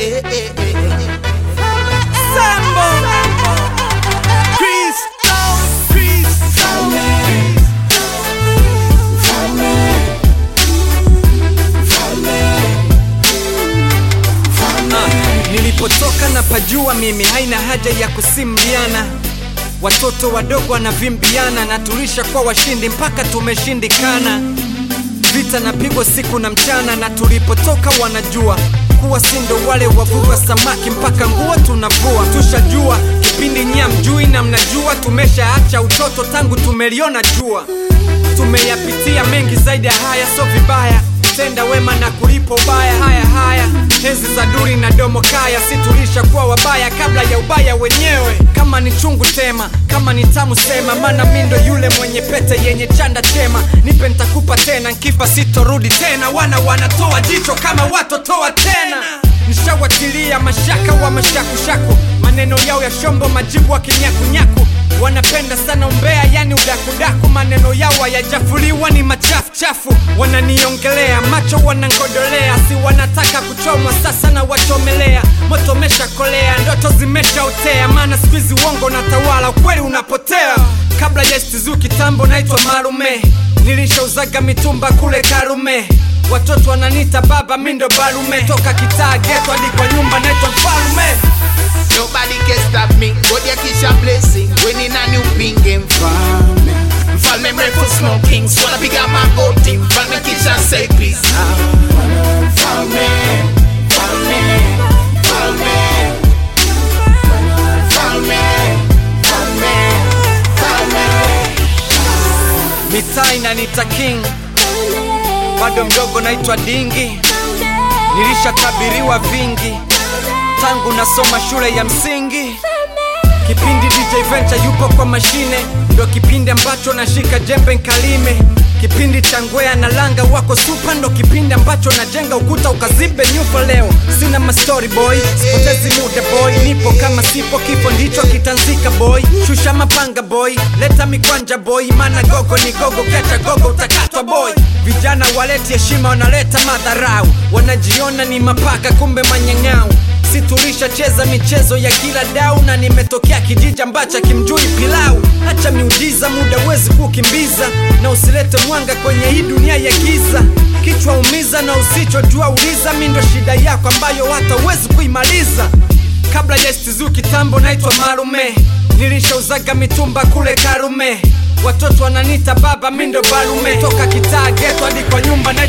eh, eh, eh. Sambo Kristo Kristo Ah, Nilipotoka na pajua mimi haina haja ya kusimbiana Watoto wadogo wanavimbiana na tulisha kwa washindi mpaka tumeshindikana Vita napigwa siku na mchana na tulipotoka wanajua kuwa sindo wale wavua samaki mpaka nguo tunavua tushajua kipindi nyia mjui na mnajua tumeshaacha utoto tangu tumeliona jua tumeyapitia mengi zaidi ya haya so vibaya tenda wema na kulipo ubaya haya haya enzi za duri na domo kaya si tulisha kuwa wabaya kabla ya ubaya wenyewe kama ni chungu tema kama ni tamu sema mana mindo yule mwenye pete yenye chanda chema nipe ntakupa tena nkifa sitorudi tena wana wanatoa jicho kama watotoa tena nishawatilia mashaka wa mashakushaku maneno yao ya shombo majibu wa kinyakunyaku wanapenda sana umbea yani udakudaku maneno yao hayajafuliwa ni machafuchafu wananiongelea macho wanangodolea si wanataka kuchomwa sasa na wachomelea moto meshakolea ndoto zimeshaotea maana skuizi uongo na tawala ukweli unapotea kabla ya stizu kitambo naitwa marume nilishauzaga mitumba kule karume watoto wananita baba mindo barume toka kitaa geto hadi kwa nyumba naitwa mfalume Nobody can stop me. God ya kisha blessing. Winning a new pinge mfalme. Mfalme mrefu smoking. Swala piga magoti. Mfalme kisha say peace. Ah, Mfalme, mfalme, mfalme. Mfalme, mfalme, mfalme. mitaa inanita king bado mdogo naitwa dingi nilishatabiriwa vingi tangu nasoma shule ya msingi kipindi dj venture yupo kwa mashine ndo kipindi ambacho nashika jembe nkalime kipindi cha ngwea na langa wako supa ndo kipindi ambacho najenga ukuta ukazibe nyufa leo sina mastori boy sipotezi muda boy nipo kama sipo kifo ndicho kitanzika boy shusha mapanga boy leta mikwanja boy mana gogo ni gogo kecha gogo utakatwa boy vijana waleti heshima wanaleta madharau wanajiona ni mapaka kumbe manyang'au si tulishacheza michezo ya kila dau na nimetokea kijiji ambacho kimjui pilau hacha miujiza muda wezi kukimbiza na usilete mwanga kwenye hii dunia ya giza kichwa umiza na usichojua uliza mi ndo shida yako ambayo hata uwezi kuimaliza kabla ya stizu kitambo naitwa marume nilishauzaga mitumba kule karume watoto wananita baba mindo barume toka kitaa geto hadi kwa nyumba na